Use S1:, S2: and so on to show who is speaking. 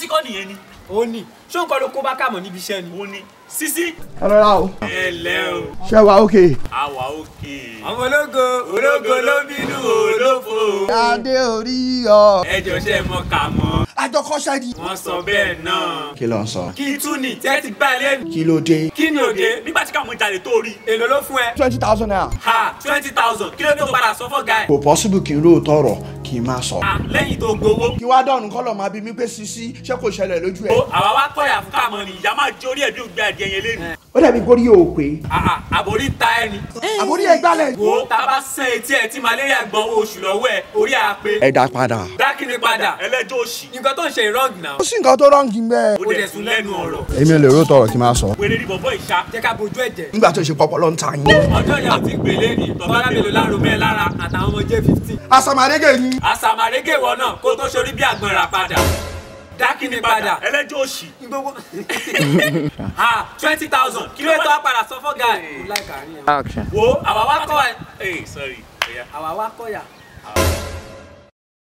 S1: sisi kọ́ nìyẹn ni.
S2: ó ní ṣé nǹkan ló kó bá kàmọ́ níbi iṣẹ́ ni.
S1: ó ní sisi.
S3: ẹ rọra o
S1: ẹ lẹ́ o.
S3: ṣé wàá òkè.
S1: àwa òkè.
S2: ọmọ ológo ológo ló bínú olófo.
S3: adé orí ọ.
S1: ẹ jọ ṣe mọ kà mọ́.
S3: àjọkọ́ṣẹ́ ni.
S1: wọ́n sọ bẹ́ẹ̀ náà.
S3: kí ló ń sọ.
S1: kí tún ní tẹ́ ti gbá ẹ lẹ́nu.
S3: kí ló dé.
S1: kí ni òde nígbà tí káwọn jalè tó rí.
S2: èlò ló fún ẹ.
S3: twenty thousand naira.
S1: ha twenty thousand kí ló tó padà sọ fọ́gà ẹ̀.
S3: kò possible kí n lóòótọ́ ọ̀rọ̀ kí n máa sọ.
S1: Ah, lẹ́yìn tó gbowó.
S3: kí wá dọ̀nù kọ́lọ̀ máa bí mi pé sisi ṣé kò ṣẹlẹ̀ lójú ẹ̀.
S1: ó àwa wá kọ́yà fún káàmọ́ ni ìyá máa jórí ẹ̀ bí ògbé adìẹ yẹn lẹ́nu.
S3: ó dàbí kórí yóò pé.
S1: àbórí ta ẹ ni.
S3: àbórí ẹ̀ gbálẹ̀.
S1: wo tá a bá sẹ́ etí ẹ̀ tí malaria gbọ́ owó oṣù lọ́wọ́ ẹ̀ orí à pé.
S3: ẹ dá padà.
S1: dákìní padà ẹlẹ́jọ́ òṣì.
S2: nǹkan tó ń ṣe ìrọ́ǹgì náà.
S3: ó sì nǹkan tó rọ́ǹgì ń bẹ́ẹ̀.
S1: ó dẹ̀ sùn lẹ́nu ọ̀rọ̀.
S3: èmi ò lè ró tọrọ kí n máa sọ.
S1: wèrè ní bọ̀bọ̀ ìṣá.
S2: jẹ́ ká bojú ẹ̀jẹ̀.
S3: nígbà tó ṣe pọpọ ló ń ta yín.
S1: ọjọ́ ìyá ò ti gbélé ni tọ́ba lábẹ́lò lárò mẹ́ lára
S2: àtàwọn ọmọ jẹ́ fifteen.
S3: àsàmàdégè ni.
S1: àsàmàrégè wọ náà kó tó ṣorí bí àgbọn rà padà. dákìní padà ẹlẹ́jọ́ òṣì.
S2: gbogbo.
S1: ha twenty thousand kí ló tó wá padà sọ fọ́gà ẹ̀.
S2: kò láìka àárín ẹ̀.
S3: action.
S1: wo àwa wá kọ́ ẹ. ẹ sorry.
S2: àwa wá kọ́yà.